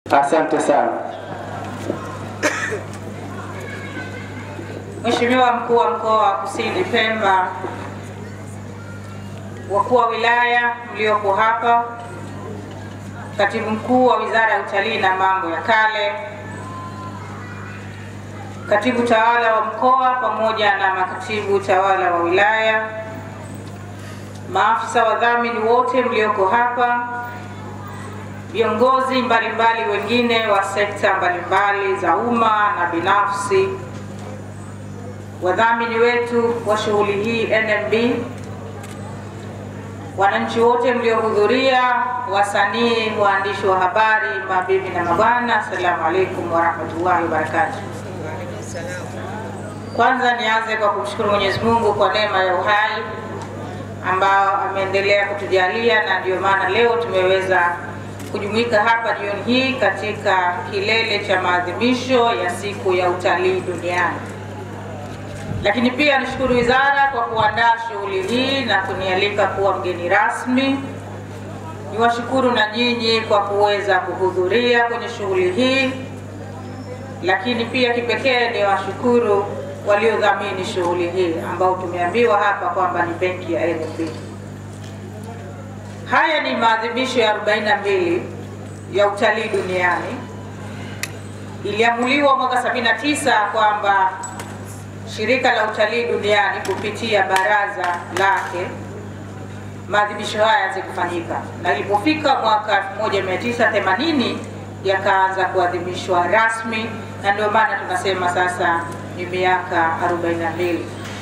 Asante sana. Mheshimiwa mkuu wa mkoa wa Kusini Pemba, wakuu wa wilaya mliopo hapa, katibu mkuu wa wizara ya utalii na mambo ya kale, katibu tawala wa mkoa pamoja na makatibu tawala wa wilaya, maafisa wadhamini wote mlioko hapa, viongozi mbalimbali wengine wa sekta mbalimbali za umma na binafsi, wadhamini wetu wa shughuli hii NMB, wananchi wote mliohudhuria, wasanii, waandishi wa habari, mabibi na mabwana, assalamu alaikum warahmatullahi wabarakatuh. Kwanza nianze kwa kumshukuru Mwenyezi Mungu kwa neema ya uhai ambao ameendelea kutujalia na ndio maana leo tumeweza kujumuika hapa jioni hii katika kilele cha maadhimisho ya siku ya utalii duniani. Lakini pia nishukuru wizara kwa kuandaa shughuli hii na kunialika kuwa mgeni rasmi. Niwashukuru na nyinyi kwa kuweza kuhudhuria kwenye shughuli hii, lakini pia kipekee niwashukuru waliodhamini shughuli hii ambao tumeambiwa hapa kwamba ni benki ya NMB. Haya ni maadhimisho ya 42 ya utalii duniani. Iliamuliwa mwaka 79 kwamba shirika la utalii duniani kupitia baraza lake maadhimisho haya yaanze kufanyika, na ilipofika mwaka 1980 yakaanza kuadhimishwa rasmi, na ndio maana tunasema sasa ni miaka 42.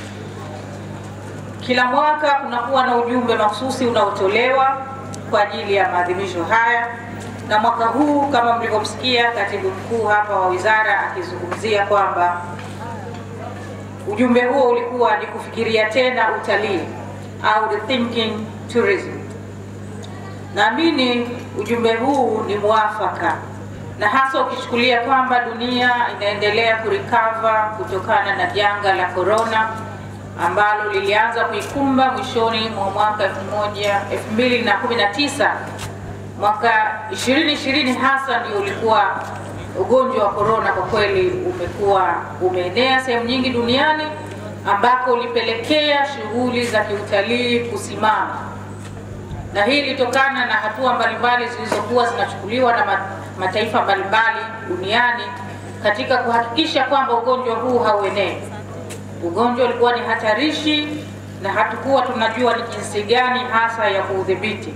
Kila mwaka kunakuwa na ujumbe mahususi unaotolewa kwa ajili ya maadhimisho haya, na mwaka huu kama mlivyomsikia katibu mkuu hapa wa wizara akizungumzia kwamba ujumbe huo ulikuwa ni kufikiria tena utalii au rethinking tourism. Naamini ujumbe huu ni mwafaka na hasa ukichukulia kwamba dunia inaendelea kurikava kutokana na janga la korona ambalo lilianza kuikumba mwishoni mwa mwaka 2019. Mwaka 2020 hasa ndio ulikuwa ugonjwa wa korona kwa kweli umekuwa umeenea sehemu nyingi duniani ambako ulipelekea shughuli za kiutalii kusimama, na hii ilitokana na hatua mbalimbali zilizokuwa zinachukuliwa na mataifa mbalimbali duniani katika kuhakikisha kwamba ugonjwa huu hauenei. Ugonjwa ulikuwa ni hatarishi na hatukuwa tunajua ni jinsi gani hasa ya kuudhibiti.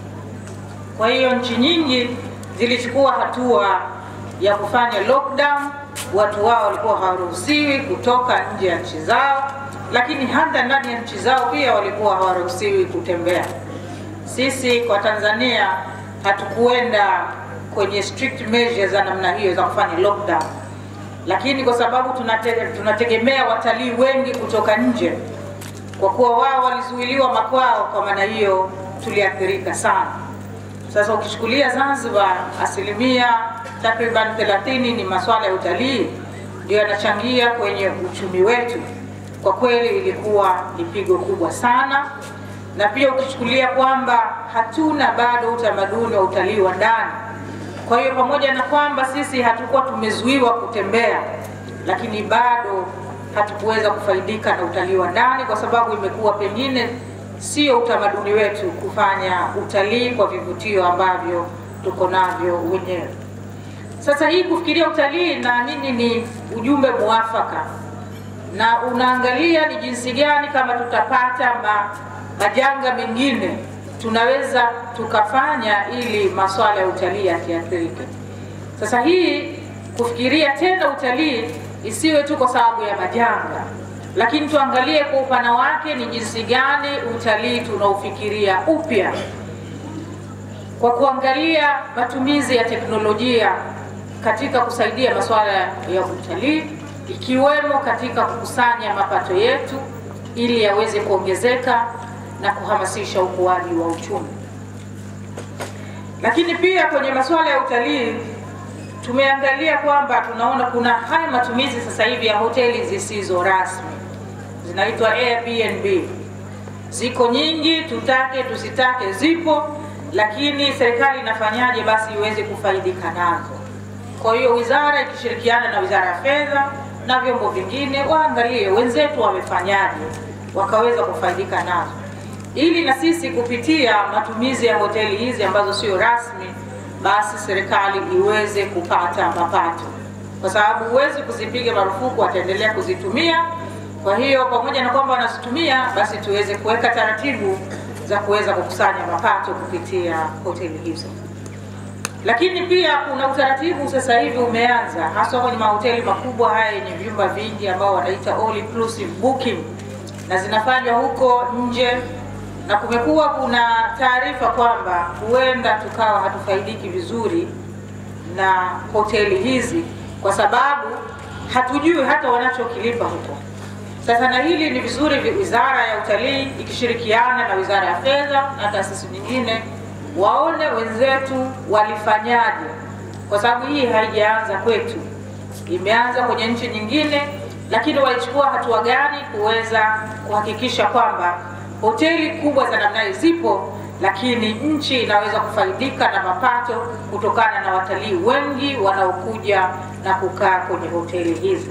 Kwa hiyo nchi nyingi zilichukua hatua ya kufanya lockdown, watu wao walikuwa hawaruhusiwi kutoka nje ya nchi zao, lakini hata ndani ya nchi zao pia walikuwa hawaruhusiwi kutembea. Sisi kwa Tanzania hatukuenda kwenye strict measures za namna hiyo za kufanya lockdown, lakini kwa sababu tunate, tunategemea watalii wengi kutoka nje, kwa kuwa wao walizuiliwa makwao, kwa maana hiyo tuliathirika sana. Sasa ukichukulia Zanzibar, asilimia takriban 30 ni masuala ya utalii ndio yanachangia kwenye uchumi wetu. Kwa kweli ilikuwa ni pigo kubwa sana, na pia ukichukulia kwamba hatuna bado utamaduni wa utalii wa ndani. Kwa hiyo pamoja na kwamba sisi hatukuwa tumezuiwa kutembea, lakini bado hatukuweza kufaidika na utalii wa ndani kwa sababu imekuwa pengine sio utamaduni wetu kufanya utalii kwa vivutio ambavyo tuko navyo wenyewe. Sasa hii kufikiria utalii, naamini ni ujumbe muafaka, na unaangalia ni jinsi gani kama tutapata ma, majanga mengine tunaweza tukafanya ili masuala ya utalii yasiathirike. Sasa hii kufikiria tena utalii isiwe tu kwa sababu ya majanga, lakini tuangalie kwa upana wake ni jinsi gani utalii tunaufikiria upya kwa kuangalia matumizi ya teknolojia katika kusaidia masuala ya utalii ikiwemo katika kukusanya mapato yetu ili yaweze kuongezeka na kuhamasisha ukuaji wa uchumi. Lakini pia kwenye masuala ya utalii tumeangalia kwamba tunaona kuna haya matumizi sasa hivi ya hoteli zisizo rasmi zinaitwa Airbnb. Ziko nyingi, tutake tusitake, zipo, lakini serikali inafanyaje basi iweze kufaidika nazo? Kwa hiyo wizara ikishirikiana na wizara ya fedha na vyombo vingine waangalie wenzetu wamefanyaje, wakaweza kufaidika nazo, ili na sisi kupitia matumizi ya hoteli hizi ambazo sio rasmi, basi serikali iweze kupata mapato, kwa sababu huwezi kuzipiga marufuku, wataendelea kuzitumia. Kwa hiyo pamoja na kwamba wanazitumia, basi tuweze kuweka taratibu za kuweza kukusanya mapato kupitia hoteli hizo. Lakini pia kuna utaratibu sasa hivi umeanza hasa kwenye mahoteli makubwa haya yenye vyumba vingi ambao wanaita all inclusive booking, na zinafanywa huko nje, na kumekuwa kuna taarifa kwamba huenda tukawa hatufaidiki vizuri na hoteli hizi kwa sababu hatujui hata wanachokilipa huko. Sasa na hili ni vizuri wizara ya utalii ikishirikiana na wizara ya fedha na taasisi nyingine waone wenzetu walifanyaje, kwa sababu hii haijaanza kwetu, imeanza kwenye nchi nyingine, lakini walichukua hatua gani kuweza kuhakikisha kwamba hoteli kubwa za namna hii zipo, lakini nchi inaweza kufaidika na mapato kutokana na watalii wengi wanaokuja na kukaa kwenye hoteli hizi.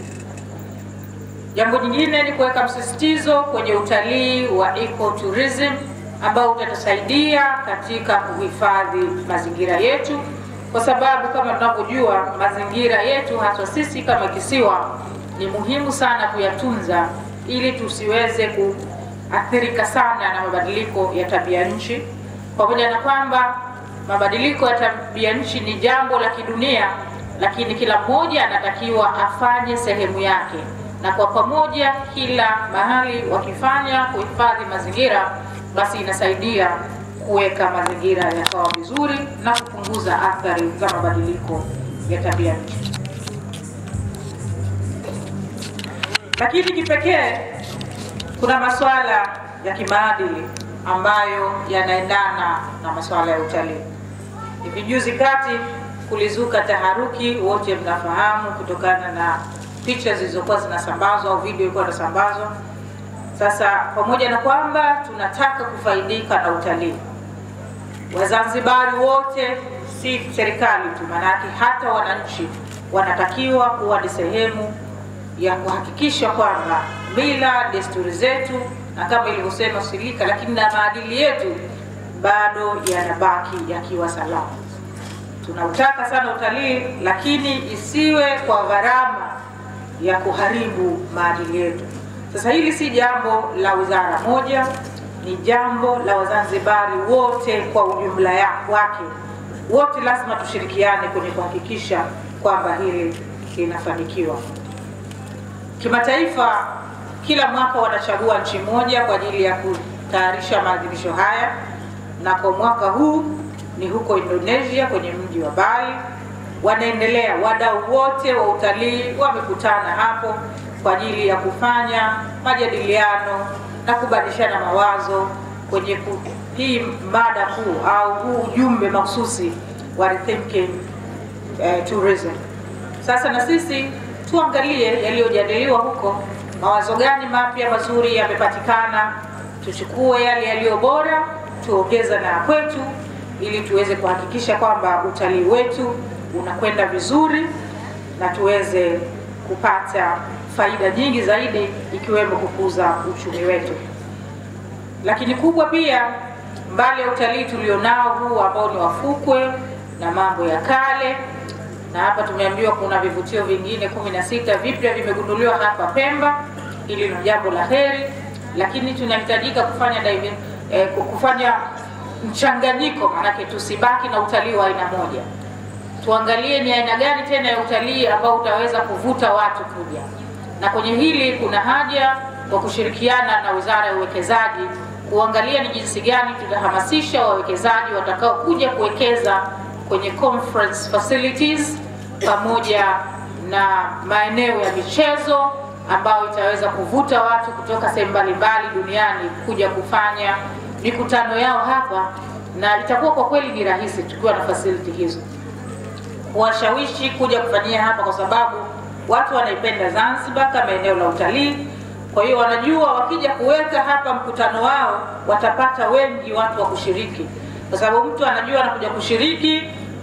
Jambo jingine ni kuweka msisitizo kwenye utalii wa ecotourism ambao utatusaidia katika kuhifadhi mazingira yetu, kwa sababu kama tunavyojua mazingira yetu hasa sisi kama kisiwa ni muhimu sana kuyatunza ili tusiweze kuathirika sana na mabadiliko ya tabia nchi, pamoja na kwamba mabadiliko ya tabia nchi ni jambo la kidunia, lakini kila mmoja anatakiwa afanye sehemu yake, na kwa pamoja, kila mahali wakifanya kuhifadhi mazingira basi inasaidia kuweka mazingira yakawa vizuri na kupunguza athari za mabadiliko ya tabia nchi. Lakini kipekee kuna masuala ya kimaadili ambayo yanaendana na masuala ya utalii. Hivi juzi kati kulizuka taharuki, wote mnafahamu, kutokana na picha zilizokuwa zinasambazwa au video ilikuwa inasambazwa sasa pamoja na kwamba tunataka kufaidika na utalii, Wazanzibari wote, si serikali tu, maanake hata wananchi wanatakiwa kuwa ni sehemu ya kuhakikisha kwamba mila, desturi zetu na kama ilivyosema Silika, lakini na maadili yetu bado yanabaki yakiwa salama. Tunautaka sana utalii, lakini isiwe kwa gharama ya kuharibu maadili yetu. Sasa hili si jambo la wizara moja, ni jambo la Wazanzibari wote kwa ujumla wake. Wote lazima tushirikiane kwenye kuhakikisha kwamba hili linafanikiwa. Kimataifa, kila mwaka wanachagua nchi moja kwa ajili ya kutayarisha maadhimisho haya, na kwa mwaka huu ni huko Indonesia kwenye mji wa Bali. Wanaendelea, wadau wote wa utalii wamekutana hapo kwa ajili ya kufanya majadiliano na kubadilishana mawazo kwenye ku, hii mada kuu au huu ujumbe mahususi wa rethinking eh, tourism. Sasa na sisi tuangalie yaliyojadiliwa huko, mawazo gani mapya mazuri yamepatikana, tuchukue yale yaliyo bora, tuongeza na kwetu, ili tuweze kuhakikisha kwamba utalii wetu unakwenda vizuri na tuweze kupata faida nyingi zaidi ikiwemo kukuza uchumi wetu. Lakini kubwa pia, mbali ya utalii tulionao huu ambao ni wafukwe na mambo ya kale, na hapa tumeambiwa kuna vivutio vingine kumi na sita vipya vimegunduliwa hapa Pemba. Hili ni jambo la heri, lakini tunahitajika kufanya dive, eh, kufanya mchanganyiko, maanake tusibaki na utalii wa aina moja. Tuangalie ni aina gani tena ya utalii ambao utaweza kuvuta watu kuja na kwenye hili kuna haja kwa kushirikiana na Wizara ya Uwekezaji kuangalia ni jinsi gani tutahamasisha wawekezaji watakao kuja kuwekeza kwenye conference facilities pamoja na maeneo ya michezo ambayo itaweza kuvuta watu kutoka sehemu mbalimbali duniani kuja kufanya mikutano yao hapa, na itakuwa kwa kweli ni rahisi tukiwa na facility hizo kuwashawishi kuja kufanyia hapa kwa sababu watu wanaipenda Zanzibar kama eneo la utalii. Kwa hiyo wanajua wakija kuweka hapa mkutano wao watapata wengi watu wa kushiriki, kwa sababu mtu anajua anakuja kushiriki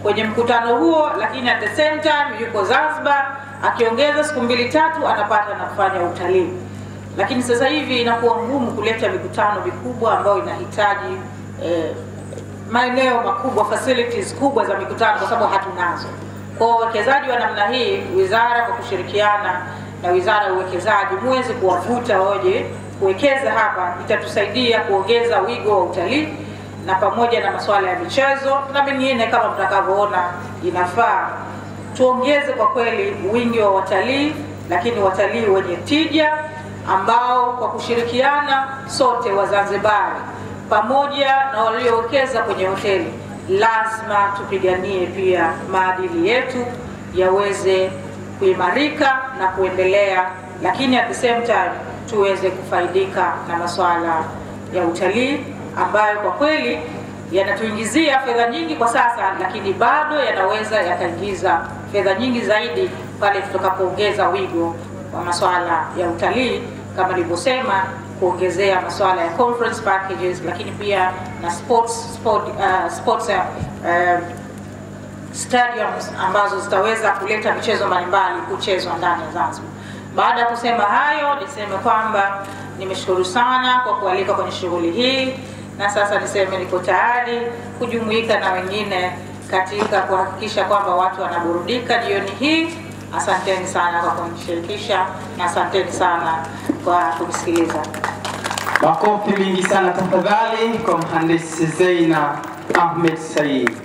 kwenye mkutano huo, lakini at the same time yuko Zanzibar akiongeza siku mbili tatu anapata na kufanya utalii. Lakini sasa hivi inakuwa ngumu kuleta mikutano mikubwa ambayo inahitaji eh, maeneo makubwa, facilities kubwa za mikutano, kwa sababu hatunazo. Kwa uwekezaji wa namna hii, wizara kwa kushirikiana na wizara ya uwekezaji muweze kuwavuta waje kuwekeza hapa, itatusaidia kuongeza wigo wa utalii na pamoja na masuala ya michezo na mengine kama mtakavyoona inafaa tuongeze kwa kweli wingi wa watalii, lakini watalii wenye tija ambao kwa kushirikiana sote Wazanzibari pamoja na waliowekeza kwenye hoteli, lazima tupiganie pia maadili yetu yaweze kuimarika na kuendelea, lakini at the same time tuweze kufaidika na masuala ya utalii ambayo kwa kweli yanatuingizia fedha nyingi kwa sasa, lakini bado yanaweza yakaingiza fedha nyingi zaidi pale tutakapoongeza wigo wa masuala ya utalii kama nilivyosema, kuongezea masuala ya conference packages, lakini pia na sports, sport, uh, sports uh, stadiums ambazo zitaweza kuleta michezo mbalimbali kuchezwa ndani ya Zanzibar. Baada ya kusema hayo, niseme kwamba nimeshukuru sana kwa kualika kwenye shughuli hii, na sasa niseme niko tayari kujumuika na wengine katika kuhakikisha kwamba watu wanaburudika jioni hii. Asanteni sana kwa kunishirikisha na asanteni sana kwa kunisikiliza. Makofi mingi sana tafadhali kwa mhandisi Zeina Ahmed Said.